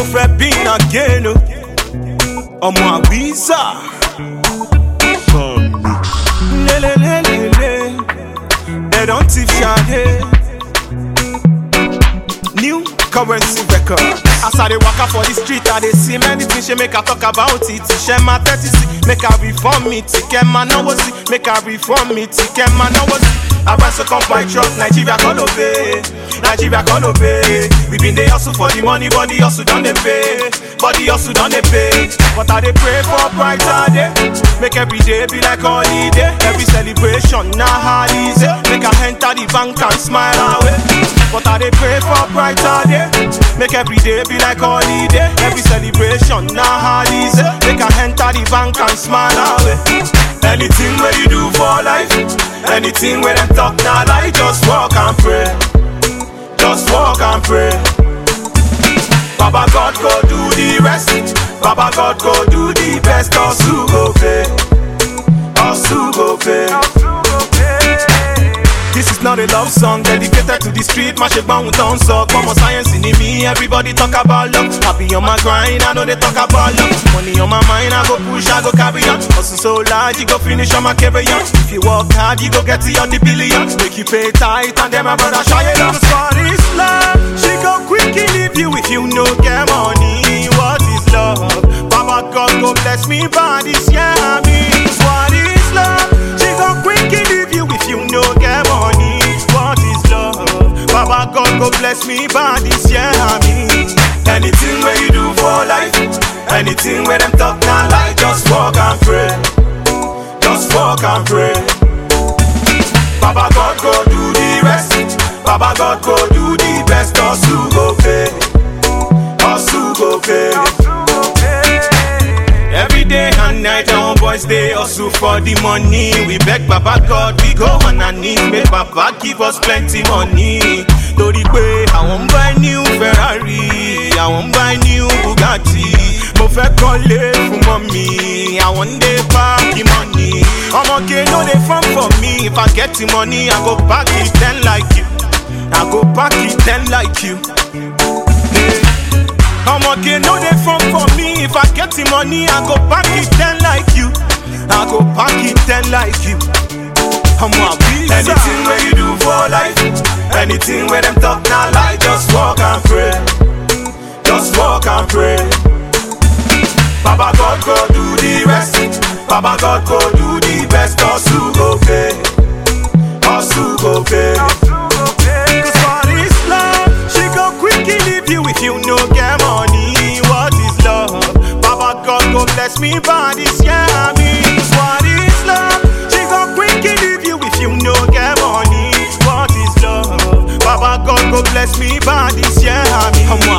fẹ́ bí again o ọmọ àwísà. lélelélele they don thief Sade. New currency record. As I dey waka for the street, I dey see many things she make I talk about it. Ṣé máa tẹ́tí sí? Make I reform it. Kẹ́ máa náwó sí. Make I reform it. Kẹ́ máa náwó sí. Arise come by truck, Nigeria call obey. Nigeria call obey. We been dey hustle for the money, but the hustle don dey pay. But the hustle don dey pay. But I dey pray for brighter day. Make every day be like holiday. Every celebration na holiday. Make I enter the bank and smile away. But I dey pray for brighter day. Make every day be like holiday. Every celebration na holiday. Make I enter the bank and smile away. Anything where you do for life, anything where them talk na lie, just walk and pray. Just walk and pray. Baba God go do the rest. Baba God go do the best. Us who go pay. Us who go pay. This is not a love song dedicated to the street. My shit bound down so come on science in me. Everybody talk about love. Happy on my grind, I know they talk about love. Money on my mind, I go push, I go carry on. Hustle so large, you go finish on my carry on. If you work hard, you go get to on the billion. Make you pay tight, and then my brother shy it up. For this love, she go quick leave you if you no get money. What is love? Baba God go bless me by this year, me. What is love? She go quick leave you if you no get money. What is love? Baba God go bless me by this year, me. Anything where you do for life, anything where them talk not lie, just walk and pray. Just walk and pray. Baba God go do the rest. Baba God go do the best. Us who go pay. Us who go pay. Every day and night, our boys they hustle for the money. We beg Baba God, we go on our knees. Make Baba give us plenty money. Torí pé àwọn ń buy new Ferrari, àwọn ń buy new Bugatti. Mo fẹ́ kọ́lé fún mọ́mí, àwọn ń dé páàkì money. Ọmọge no dey farm for me, if I get the money, I go pack it ten like you. I go pack it ten like you. Ọmọge no dey farm for me, if I get the money, I go pack it ten like you. I go pack it ten like you. Ọmọ àbísà. Anything wey you do for life, anything wey dem talk na lie, just walk and pray. Just walk and pray. Baba God go do the rest. Baba God go do the best. Us who go pay. Us who go pay. Cause for this love, she go quickly leave you if you no get money. What is love? Baba God go bless me by this year, me. Cause what is love? She go quickly leave you if you no get money. What is love? Baba God go bless me by this year, me. Ọmọ